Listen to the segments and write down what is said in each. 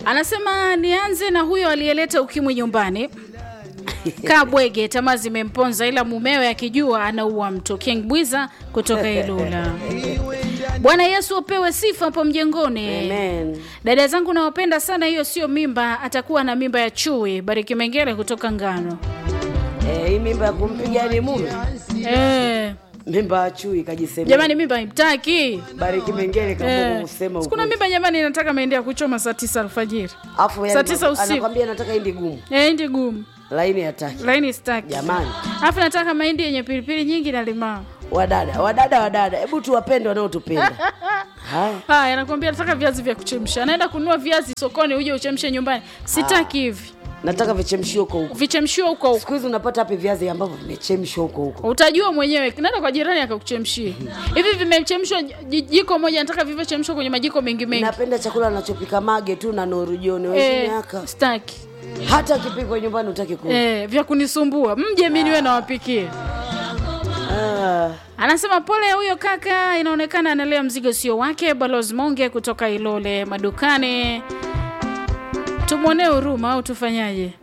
Anasema nianze na huyo aliyeleta ukimwi nyumbani. Kabwege, tamaa zimemponza, ila mumewe akijua anaua mtu. King Bwiza kutoka Ilula. Bwana Yesu apewe sifa hapo mjengoni. Amen. Dada zangu nawapenda sana, hiyo sio mimba, atakuwa na mimba ya chui. Bariki Mengele kutoka Ngano. Eh, hii mimba ya kumpiga ni mume Eh, mimba ya chui kajisema jamani, mimba haimtaki. bariki mengele kama Eh, kusema sikuna mimba jamani, inataka maendea kuchoma saa tisa alfajiri. afu saa tisa usiku. anakwambia nataka hindi gumu Eh, ndi gumu laini hataki laini staki. jamani Alafu nataka mahindi yenye pilipili nyingi na limao. wadada wadada wadada hebu tuwapende wanaotupenda haya Haya, nakwambia nataka viazi vya kuchemsha. Naenda kununua viazi sokoni uje uchemshe nyumbani. Sitaki hivi. nataka vichemshio huko huko Vichemshiwe huko huko. siku hizi unapata hapi viazi ambavyo vimechemshwa huko huko Utajua mwenyewe. Nenda kwa jirani akakuchemshie. Hivi vimechemshwa ji- jiko moja, nataka vivyochemshwa kwenye majiko mengi mengi. napenda chakula anachopika mage tu na norujone wengine Eh, haka staki. hata kipikwa nyumbani utaki kula Eh, vya kunisumbua. Mje mimi niwe nawapikie. ah. Anasema pole huyo kaka, inaonekana analea mzigo sio wake. Balozi Monge kutoka Ilole madukani, tumwonee huruma au tufanyaje?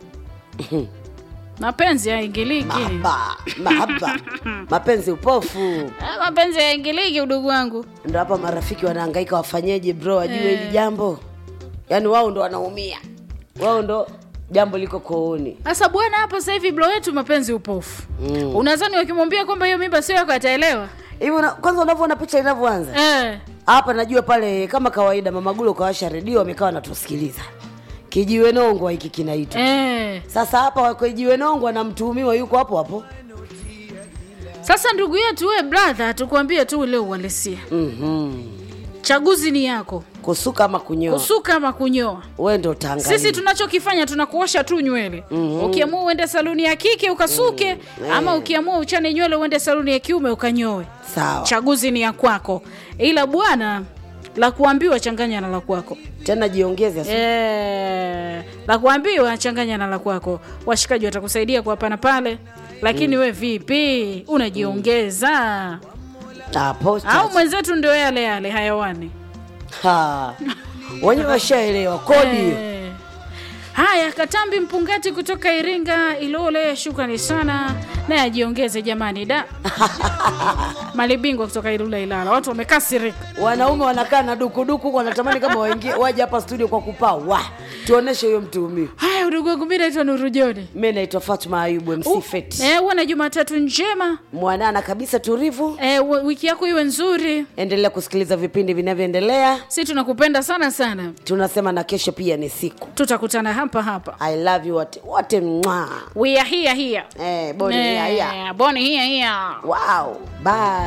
Mapenzi haingiliki, mahaba mahaba mapenzi upofu Ah, mapenzi haingiliki, udugu wangu. ndo hapa marafiki wanahangaika wafanyeje bro wajue hili jambo yaani wao ndo wanaumia wao ndo jambo liko kooni Sasa bwana, hapa sasa hivi blo wetu mapenzi upofu. Mm. Unadhani wakimwambia kwamba hiyo mimba sio yako ataelewa? hivi una- kwanza unavyoona picha inavyoanza Eh. hapa najua pale kama kawaida mamagulo kawasha redio wamekaa wanatusikiliza kijiwe nongwa hiki kinaitwa Eh. sasa hapa wako kijiwe nongwa na mtuhumiwa yuko hapo hapo Sasa ndugu yetu, we brother, tukwambie tu leo uhalisia. mm Chaguzi ni yako, kusuka ama kunyoa kusuka ama kunyoa. we ndo utaangalia Sisi tunachokifanya tunakuosha tu nywele. Ukiamua uende saluni ya kike ukasuke, ama ukiamua uchane nywele uende saluni ya kiume ukanyoe. sawa Chaguzi ni ya kwako, ila bwana, la kuambiwa changanya na la kwako. tena jiongeze asa- Eh, la kuambiwa changanya na la kwako. Washikaji watakusaidia kwa hapa na pale, lakini we vipi, unajiongeza hapo au chacha. mwenzetu ndio yale yale hayawani? Ha. wenyewe washaelewa kodi hiyo Eh. Haya, Katambi Mpungati kutoka Iringa Ilole, shukrani sana, naye ajiongeze jamani. Da malibingwa kutoka Ilula Ilala, watu wamekasirika. wanaume wanakaa na dukuduku huko wanatamani kama waingie waje hapa studio kwa kupaa wa tuoneshe huyo mtuhumiwa Haya, udugu wangu, mimi naitwa Nuru Joni. mi naitwa fatma ayubu mc fet Eh, uwe na Jumatatu njema. mwanana kabisa tulivu Eh, wi- wiki yako iwe nzuri. endelea kusikiliza vipindi vinavyoendelea Si tunakupenda sana sana, tunasema na kesho pia ni siku tutakutana hapa hapa. i love you wote wote mwa We are here here. eh, boni ya, ya. Eh, Boni here here. wow bye